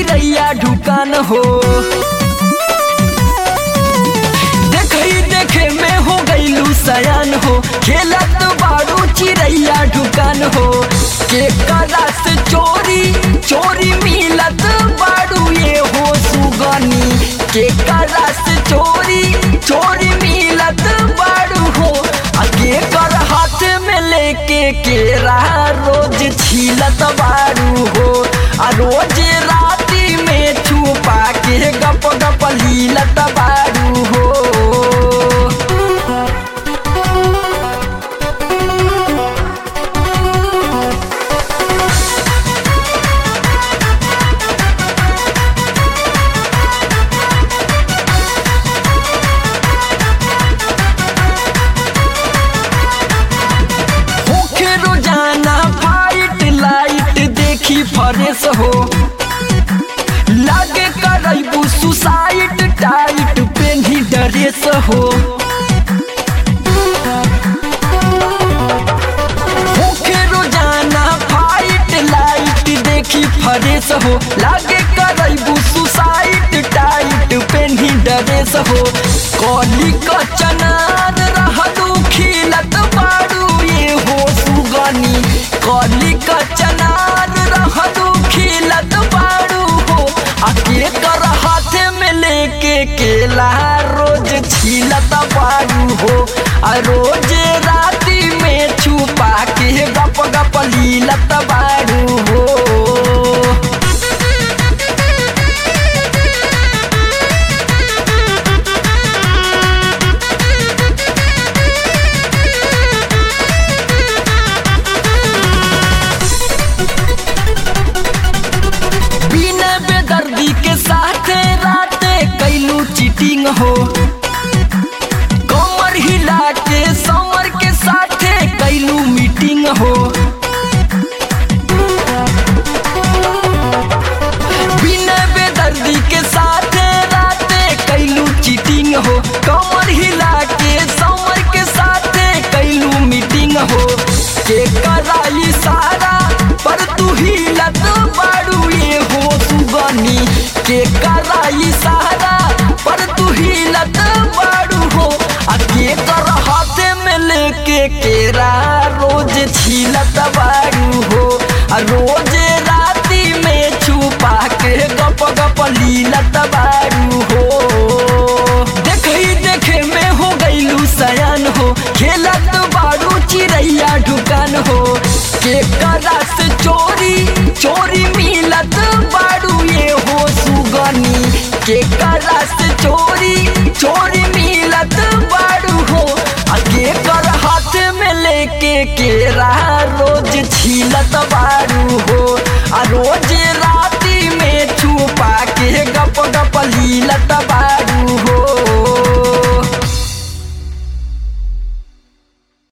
चिड़ैया ढुकान हो देखई देखे में हो गईलू सयान हो खेलत बारू चिड़ैया ढुकान हो के करस चोरी चोरी मिलत बारू ये हो सुगनी के करस चोरी चोरी मिलत बारू हो आ के कर हाथ में लेके केरा रोज छीलत बारू हो आ रोज राती में छुपा के गप गप लीलत बारू हो होखे रोजाना फाइट लाइट देखी फरेस हो लागे करैबू सुसाइड टाइट पेन्ही ड्रेस हो होखे रोजाना फाइट लाइट देखी फरेस हो लागे करैबू सुसाइड टाइट पेन्ही ड्रेस हो कली क चनार रहलू खिलत बारू ये हो सुगनी कली क चनार रहलू खिलत बारू हो आ के कर हाथ में लेके केला रोज छीलत बारू हो आ रोज राती में छुपा के गप गप लीलत बारू हो बिना बेदर्दी के साथ राते कैलू चीटिंग हो कमर हिला के समर के साथे कैलू मीटिंग हो बिना बेदर्दी के साथ राते कैलू चीटिंग हो कमर हिला के समर के साथे कैलू मीटिंग हो के कराई सारा पर तू हिलत बारू ये हो सुगनी के कराई सारा पर तू हिलत बारू हो आ के कर हाथ में लेके केरा रोज छीलत बारू हो आ रोज राती में छुपा के गप गप लीलत बारू हो देखई देखे में हो गईलू सयान हो खेलत बारू चिड़ैया ढुकान हो के करस चोरी चोरी मिलत बारू ये हो सुगनी के करस चोरी चोरी मिलत बारू हो आ के कर हाथ में लेके केरा रोज छीलत बारू हो आ रोज राती में छुपा के गप गप लीलत बारू हो